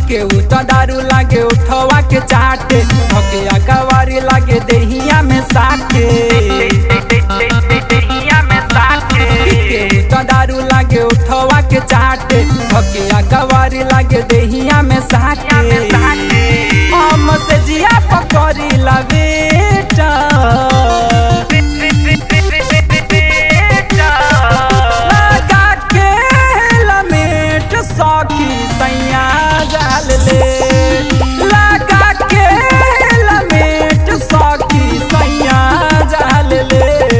के उ तो दारू लागे उठवा के चाटे धके अकवारी लागे देहिया में साटे के उ तो दारू लागे उठवा के चाटे धके अकवारी लागे देहिया में साटे हम से जिया पकड़ी ला बेटा लगा के लमेट सखी सैया जाल ले लगा के लमेट सखी सैया जाल ले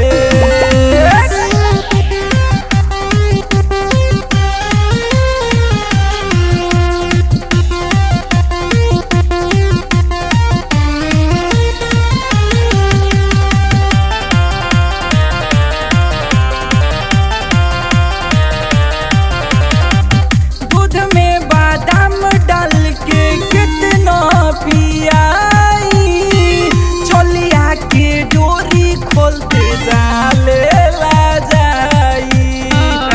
दूध में बादाम डाल के कितना पियाई चलिया के डोरी खोलते जाले ला जाई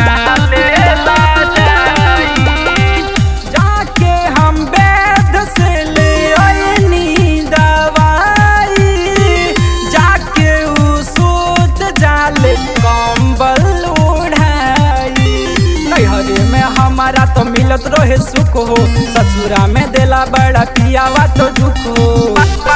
जाके हम वैद से ले आईनी दवाई जाके उ सूत जाले कंबल उड़ाई नैहरे में हमारा तो मिलत रहे सुख हो ससुरा में देला बड़ा पियावा तो दुख हो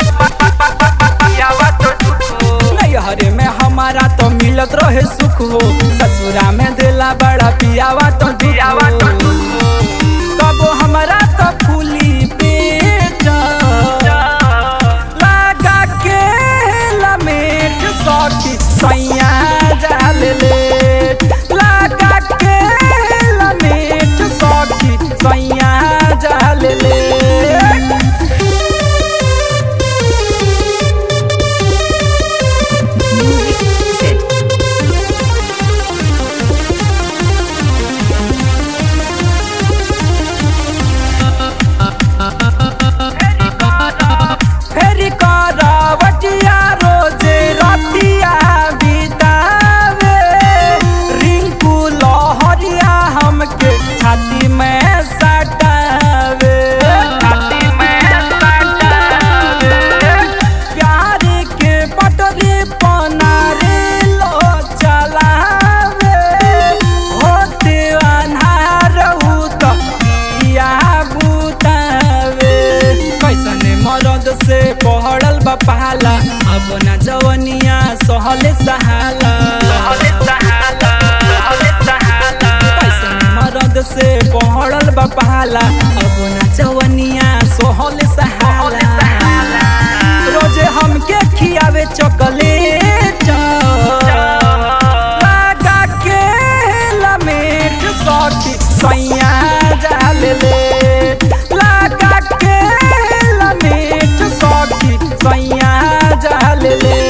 नैहरे में हमारा तो मिलत रहे सुख हो ससुरा में देला बड़ा पियावा तो दुख हो कबो हमारा तो फूली पेट लगा के लमेट सखी सैया जाल ले लगा के लमेट सखी सैया जाल ले Music Zed. फेरी करावटिया रोजे रतिया बितावे रिंकू लहरिया हमके छाती में सटावे प्यार के पटरी पनारे लो चलावे होते अन्हार हूँ तो किया बुतावे कैसने मरद से पहड़ल बपाला अब ना जवनिया सहले सहाला कैसने मरद से पहड़ल बपाला अब ना जवनिया सहले सहाला रोजे हमके खियावे चॉकलेट लगा के लमेट सखी सैया जाल ले लगा के लमेट सखी सैया जाल ले